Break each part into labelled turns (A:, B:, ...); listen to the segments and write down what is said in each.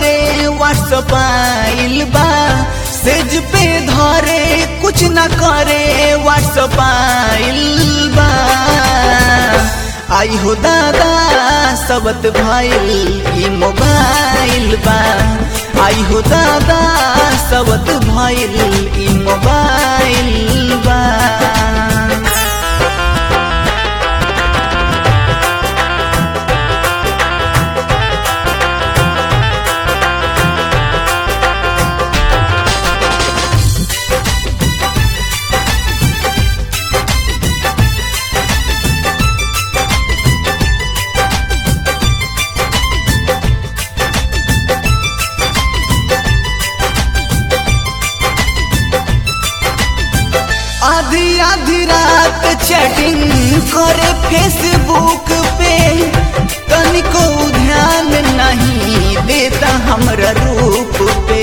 A: करे व्हाट्सअप आइल बा सेज पे धरे कुछ न करे व्हाट्सअप आइल बा आई हो दादा सबत भइल ई मोबाइल बा आई हो दादा सबत भइल ई मोबाइल बा आधी आधी रात चैटिंग करे फेसबुक पे तनिको ध्यान नहीं देता हमरा रूप पे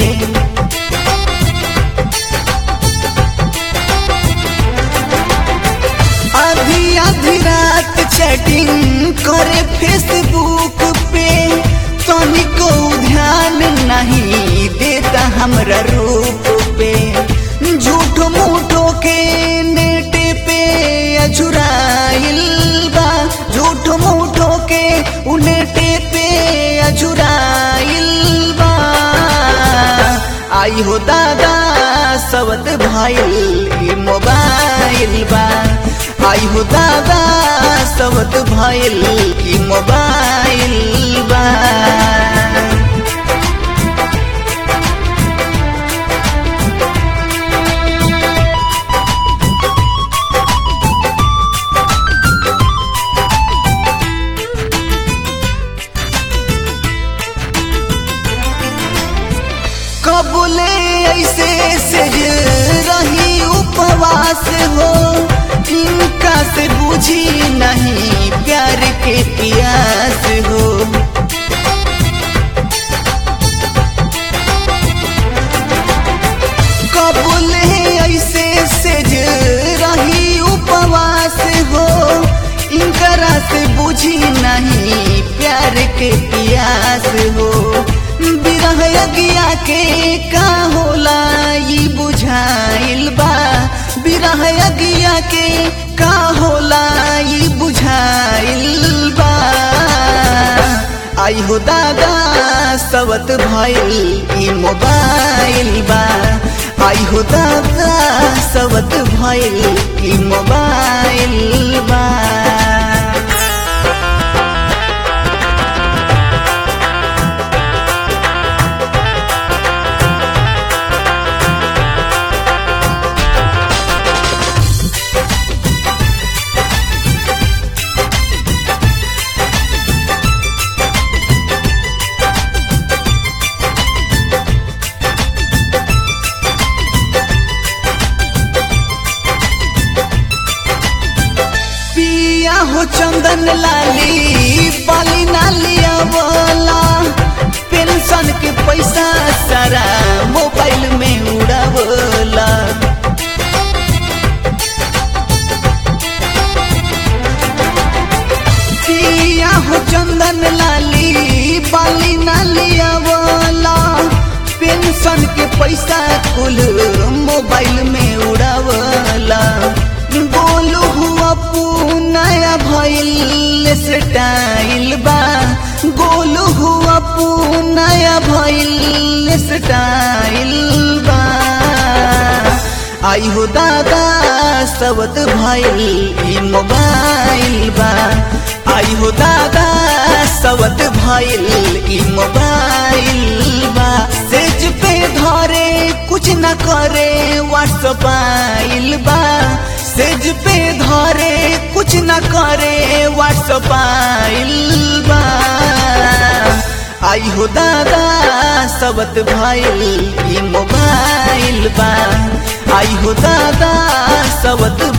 A: आधी आधी रात चैटिंग करे फेसबुक पे तनिको ध्यान नहीं देता हमरा रूप पे झूठ मूठो के नेट पे अझुराइल बा झूठ मूठो के उ नेट पे अझुराइल बा आई हो दादा सबत भइल ई मोबाइल बा आई हो दादा सबत भइल ई मोबाइल बा कबूले ऐसे से रही उपवास हो इनका से बुझी नहीं प्यार के प्यास हो कबूले ऐसे से रही उपवास हो इनकरा से बुझी नहीं प्यार के प्यास हो बिरह अगिया के का होला ई बुझाइल बा बिरह अगिया के का होला ई बुझाइल बा आई हो दादा सबत भइल ई मोबाइल बा आई हो दादा सबत भइल ई मोबाइल बा पिया हो चंदन लाली बाली नालिया वाला पेंशन के पैसा सारा मोबाइल में उड़ावला पिया हो चंदन लाली बाली नालिया वाला पेंशन के पैसा कुल मोबाइल में उड़ावला बोलू हुआ नया भइल स्टाइल बा गोलू हुआ नया भइल स्टाइल बा आई हो दादा सबत भइल ई मोबाइल बा आई हो दादा सबत भइल ई मोबाइल बा सेज पे धरे कुछ न करे व्हाट्सअप आइल बा सेज पे धरे कुछ न करे व्हाट्सअप आइल बा आई हो दादा सबत भइल ई मोबाइल बा आई हो दादा सबत